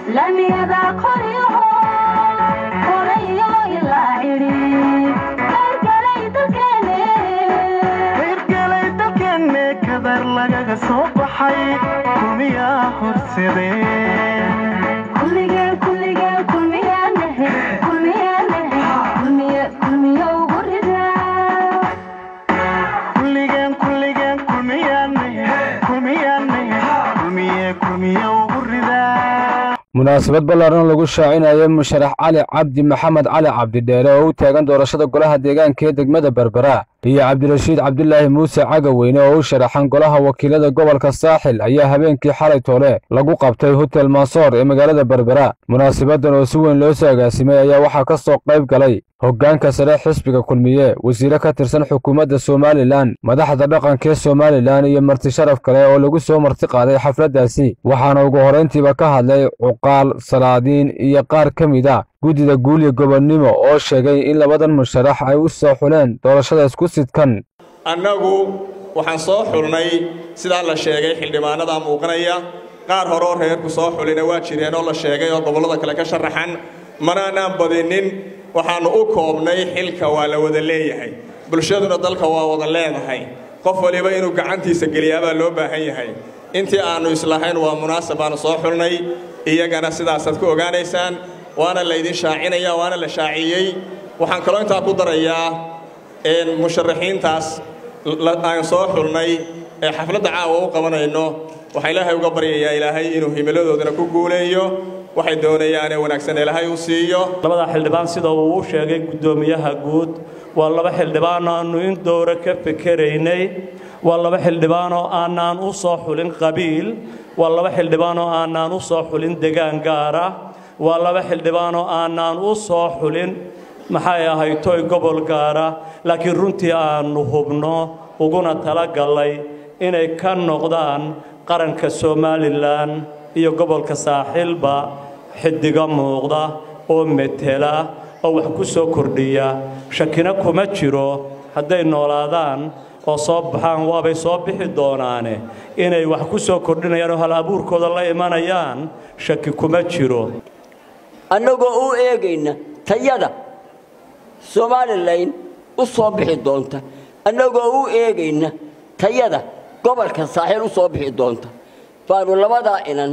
lamiyada qoryaho qorayo ilaa cidhi qayrgalay dalkeene qayrgalay dalkeenne kadar lagaga soo baxay kumiyaa horsadeen kulligeen kulligeen kulmiyaanahe kulmiyaanahe kulmiye kulmiyo ugu ridaa kulligeen kulligeen kulmiyaanahe kulmiyaanahe kulmiye kulmiye ugu ridaa munaasabad ballaaran lagu shaacinayo musharax cali cabdi maxamed cali cabdidheere oo u taagan doorashada golaha deegaanka ee degmada berbera iyo cabdirashiid cabdilaahi muuse cagaweyne oo u sharaxan golaha wakiilada gobolka saaxil ayaa habeenkii xalay toole lagu qabtay hotel maasoor ee magaalada berbera munaasabadan oo si weyn loo soo agaasimay ayaa waxaa ka soo qayb galay hoggaanka sare xisbiga kulmiye wasiire ka tirsan xukuumadda somalilan madaxda dhaqanka ee somalilan iyo marti sharaf kale oo lagu soo marti qaaday xafladdaasi waxaana ugu horrayntiiba ka hadlay cuqaal salaadiin iyo qaar ka mid a guddida guulya gobonnimo oo sheegay in labadan musharax ay u soo xuleen doorashada isku sidkan annagu waxaan soo xulnay sidaa la sheegay xildhibaanadaa muuqanaya qaar hore oo reerku soo xulina waa jireen oo la sheegay oo gobollada kale ka sharaxan manaanaan badinin waxaannu u koobnay xilka waa la wada leeyahay bulshaduna dalka waa wada leedahay qof waliba inuu gacantiisa geliyaabaa loo baahan yahay intii aannu islahayn waa munaasab baannu soo xulnay iyagana sidaasaad ku ogaanaysaan waana laydin shaacinaya waana la shaaciyey waxaan kaloo intaa ku darayaa musharaxiintaas aan soo xulnay ee xafladda caawa u qabanayno waxaa ilaahay uga baryayaa ilaahay inuu himiladoodana ku guuleeyo waxay doonayaanee wanaagsan ilaahay u siiyo labada xildhibaan sida uu u sheegay guddoomiyaha guud waa laba xildhibaan aannu in dowra ka fekeraynay waa laba xildhibaan oo aanaan u soo xulin qabiil waa laba xildhibaan oo aanaan u soo xulin degaan gaara waa laba xildhibaan oo aanaan u soo xulin maxay ahayd toy gobol gaara laakiin runtii aannu hubno uguna talagallay inay ka noqdaan qaranka somalilan iyo gobolka saaxiilba xidiga muuqda oo metela oo wax ku soo kordhiya shakina kuma jiro hadday noolaadaan oo soo baxaan waabay soo bixi doonaane inay wax ku soo kordhinayaan oo hal abuurkooda la imanayaan shaki kuma jiro annagoo u eegayna tayada somalilan u soo bixi doonta annagoo u eegayna tayada gobolka saaxiil u soo bixi doonta baanu labadaa inan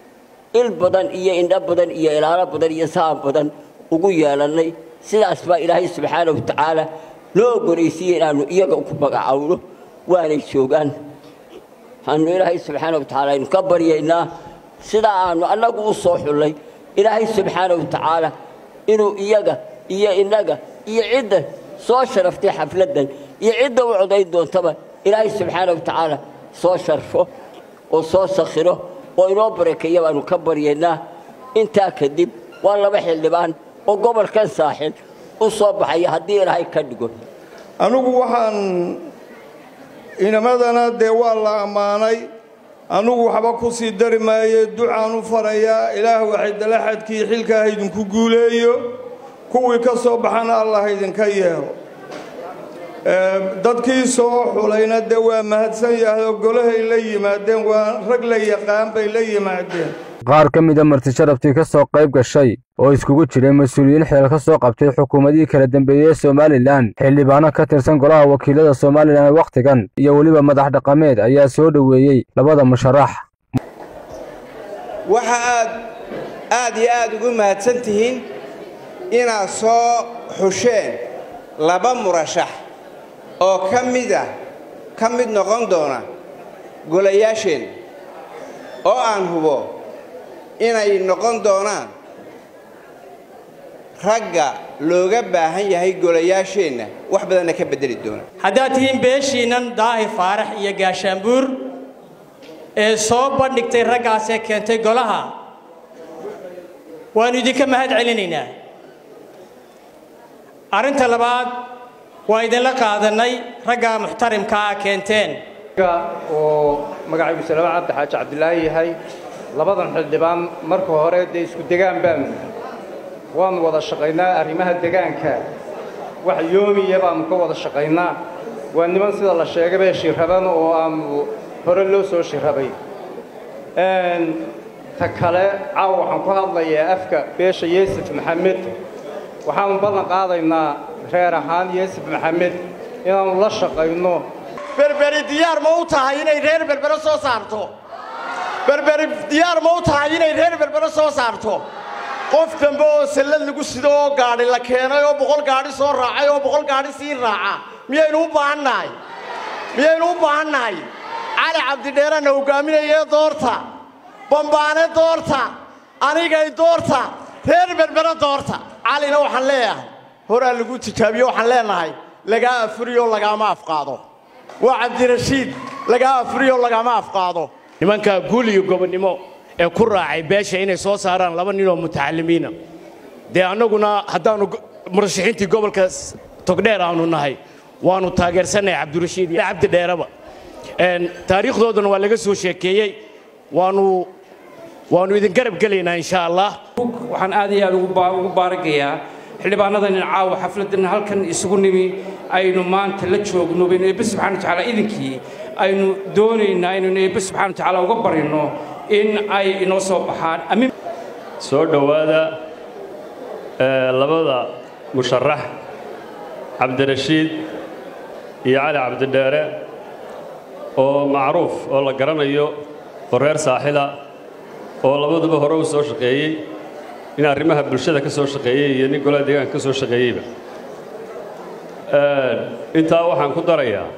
il badan iyo indho badan iyo ilaalo badan iyo saan badan ugu yeelannay sidaas baa ilaahay subxaana wa tacaala noo oggolaysiiye inaannu iyaga ku magacawno waanay joogaan waxaanu ilaahay subxaana wa tacaala aynu ka baryaynaa sidaa aannu annagu u soo xullay ilaahay subxaana wa tacaala inuu iyaga iyo innaga iyo cidda soo sharaftay xafladdan iyo cidda u codayn doontaba ilaahay subxaana wa tacaala soo sharfo oo soo sakhiro oo inoo barakeeya baanu ka baryaynaa intaa kadib waa laba xildhibaan oo gobolkan saaxil u soo baxaya haddii ilaahay ka dhigo anugu waxaan inamadana dee waa la ammaanay anugu waxba ku sii dari maaye ducaan u farayaa ilaah waxaydala xadkii xilkaa haydinku guuleeyo kuwii ka soo baxana allah haydinka yeelo dadkii soo xulayna dee waa mahadsan yahay oo golahay la yimaadeen waa rag la yaqaan bay la yimaadeen qaar ka mid a marti sharaftii ka soo qayb gashay oo iskugu jiray mas-uuliyiin xeel ka soo qabtay xukuumadihii kala dambeeyey ee somalilan xildhibaano ka tirsan golaha wakiilada somalilan wakhtigan iyo weliba madax dhaqameed ayaa soo dhoweeyey labada musharax waxa aad aad iyo aad ugu mahadsan tihiin inaad soo xusheen laba murashax oo ka mida ka mid noqon doona golayaasheen oo aan hubo inay noqon doonaan ragga looga baahan yahay golayaasheenna wax badanna ka beddeli doona haddaad tihiin beeshiinnan daahi faarax iyo gaashaanbuur ee soo bandhigtay raggaasee keentay golaha waannu idinka mahad celinaynaa arrinta labaad waa idinla qaadannay ragga muxtarimkaa keenteen oo magacaygu salaama cabdi xaaji cabdilaahi yahay labadan xildhibaan marka hore dee isku degaan baanu waannu wada shaqaynaa arrimaha degaanka wax yoomiya baannu ka wada shaqaynaa waa niman sida la sheegabee shiraban oo aanu hore loo soo shirabay ta kale caawa waxaan ku hadlayaa afka beesha yuusuf maxamed waxaanu ballan qaadaynaa reer ahaan yuusuf maxamed inaannu la shaqayno berberi diyaar ma u tahay inay reer berbere soo saarto berberi diyaar ma u tahay inay reer berbere soo saarto qof dambe oo sallad lagu sido oo gaadhi la keenay oo boqol gaadhi soo raacay oo boqol gaadhi sii raaca miyaynu u baahannahay miyaynu u baahannahay cali cabdidheerana hogaaminayee doorta bambaane doorta anigay doorta reer berbere doorta calina waxaan leeyahay horaa lagu tijaabiyo waxaan leenahay lagaa afuriyo lagaama afqaado waa cabdirashiid lagaa afuriyo lagaama afqaado nimanka guul iyo gobonnimo ee ku raacay beesha inay soo saaraan laba nin oo mutacallimiina dee annaguna haddaannu murashaxiintii gobolka togdheer aanu nahay waannu taageersannahay cabdirashiid iyo cabdi dheeraba taariikhdoodana waa laga soo sheekeeyey waannu waannu idin garab gelaynaa insha allah waxaan aad iyo aad ugu baaragayaa xildhibaanadan caawa xafladan halkan isugu nimi aynu maanta la joogno baynu eebbe subxana watacaala idinkii aynu doonaynaa inaynu eebbe subxana watacaala uga barino in ay inoo soo baxaan soo dhowaada labada musharax cabdirashiid iyo cali cabdidheere oo macruuf oo la garanayo oo reer saaxila oo labaduba hore u soo shaqeeyey in arrimaha bulshada ka soo shaqeeyey iyo nin golaha deegaanka ka soo shaqeeyeyba intaa waxaan ku darayaa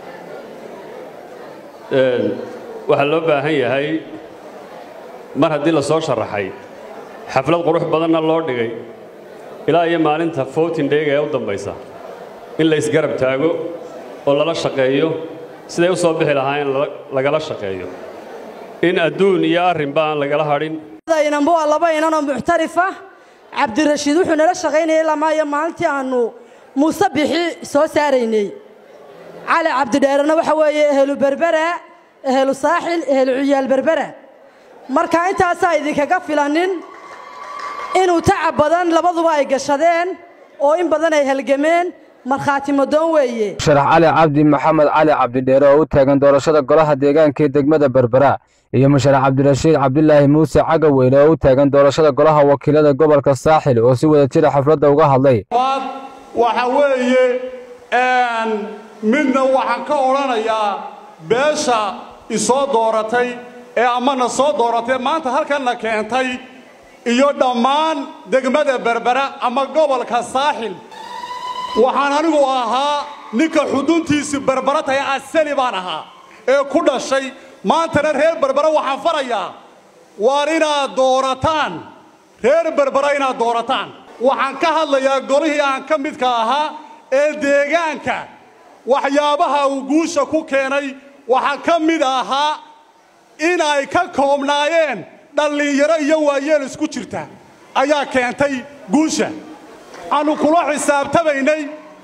waxaa loo baahan yahay mar haddii la soo sharaxay xaflad qurux badanna loo dhigay ilaa iyo maalinta footin dheega ee u dambaysa in la isgarab taago oo lala shaqeeyo siday u soo bixi lahaayeen lagala shaqeeyo in adduun iyo arrinba aan lagala hadhin inanba waa laba inan oo muxtarifa cabdirashiid wuxuu nala shaqaynayay lamaayo maalintii aannu muuse bixi soo saaraynay cali cabdidheerena waxa weeye ehelu berbera ehelu saaxil ehelu ciyaal berbera marka intaasaa idinkaga filanin inuu tacab badan labaduba ay gashadeen oo in badan ay halgameen markhaati madoon weeye musharax cali cabdi maxamed cali cabdidheere oo u taagan doorashada golaha deegaanka ee degmada berbera iyo musharax cabdirashiid cabdilaahi muuse cagaweyne oo u taagan doorashada golaha wakiilada gobolka saaxil oo si wada jira xafladda uga hadlay waxa weeye midna waxaan ka odhanayaa beesha isoo dooratay ee amana soo dooratay maanta halkanna keentay iyo dhammaan degmada berbera ama gobolka saaxil waxaan anigu ahaa ninka xuduntiisii berbera tahay asali baan ahaa ee ku dhashay maantana reer berbera waxaan farayaa waar inaad doorataan reer berbera inaad doorataan waxaan ka hadlayaa golihii aan ka midka ahaa ee deegaanka waxyaabaha uu guusha ku keenay waxaa ka mid ahaa in ay ka koobnaayeen dhallinyaro iyo waayeel isku jirta ayaa keentay guusha aanu kula xisaabtamaynay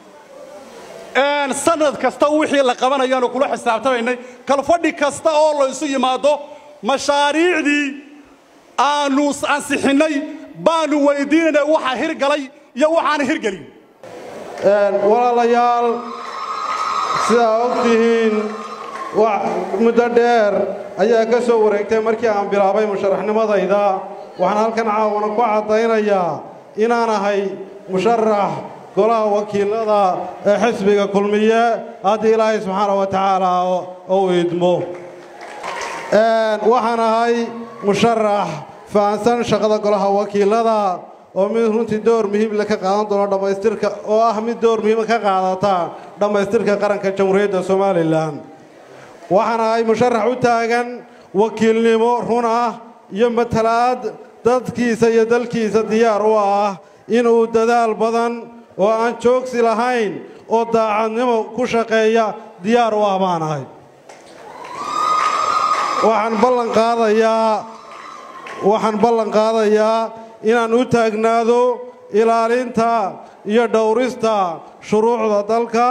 sanad kasta wixii la qabanayaanu kula xisaabtamaynay kalfadhi kasta oo laysu yimaado mashaariicdii aanu ansixinnay baanu weydiinayna waxa hirgalay iyo waxaan hirgelin walaalayaal sidaa og tihiin muddo dheer ayaa ka soo wareegtay markii aan bilaabay musharaxnimadayda waxaan halkan caawana ku caddaynayaa inaan ahay musharax golaha wakiilada ee xisbiga kulmiye haddii ilaahay subxaana wa tacaala ou idmo waxaan ahay musharax fahansan shaqada golaha wakiilada oo mid runtii door muhiimle ka qaadan doono dhammaystirka oo ah mid door muhiima ka qaadata dhammaystirka qaranka jamhuuriyadda somalilan waxaan ahay musharax u taagan wakiilnimo run ah iyo matalaad dadkiisa iyo dalkiisa diyaar u ah inuu dadaal badan oo aan joogsi lahayn oo daacadnimo ku shaqeeya diyaar u ah baan ahay waxaan ballan qaadayaa waxaan ballan qaadayaa inaan u taagnaado ilaalinta iyo dhowrista shuruucda dalka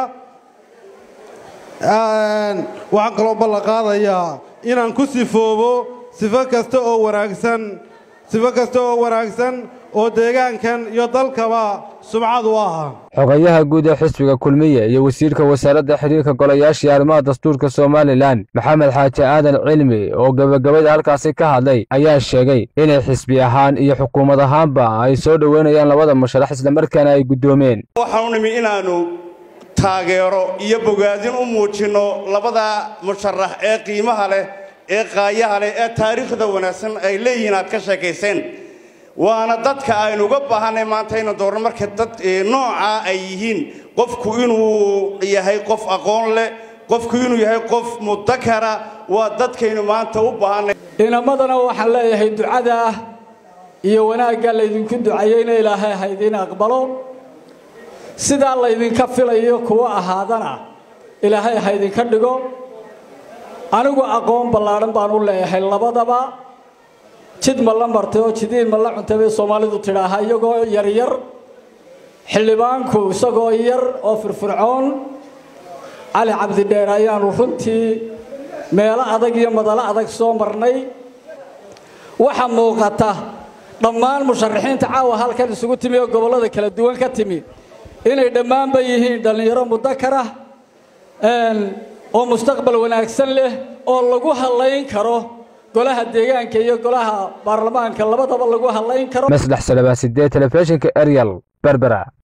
waxaan kaloo ballan qaadayaa inaan ku sifoobo sifo kasta oo wanaagsan sifo kasta oo wanaagsan oo deegaankan iyo dalkaba sumcad u ah xogayaha guud ee xisbiga kulmiye iyo wasiirka wasaaradda xidhiirka golayaashii arrimaha dastuurka somalilan maxamed xaaji aadan cilmi oo gebagabada halkaasi ka hadlay ayaa sheegay inay xisbi ahaan iyo xukuumad ahaanba ay soo dhoweynayaan labada musharax islamarkaana ay guddoomeen waxaanu nimi inaannu taageero iyo bogaadin u muujinno labada musharax ee qiimaha leh ee qaayaha leh ee taariikhda wanaagsan ay leeyihiin aad ka sheekayseen waana dadka aynu uga baahanay maanta inaan doorno marka dad noocaa ay yihiin qofku inuu yahay qof aqoon leh qofku inuu yahay qof mudakara waa dadkaynu maanta u baahanay inamadana waxaan leeyahay ducada ah iyo wanaagga laydinku ducayeyna ilaahay ha idiin aqbalo sidaa laydinka filayo kuwa ahaadana ilaahay ha idinka dhigo anigu aqoon ballaadhan baan u leeyahay labadaba jid ma la martay oo jidiin ma la cuntay bay soomaalidu tidhaahaa iyagoo yaryar xildhibaanku isagoo yar oo firfircoon cali cabdidheer ayaannu runtii meelo adag iyo madalo adag soo marnay waxa muuqata dhammaan musharaxiinta caawa halkan isugu timi oo gobollada kala duwan ka timi inay dhammaanba yihiin dhallinyaro mudakar ah oo mustaqbal wanaagsan leh oo lagu hallayn karo golaha deegaanka iyo golaha baarlamaanka labadaba lagu hallayn karo maslex salabaa sidee telefishinka eryal berbera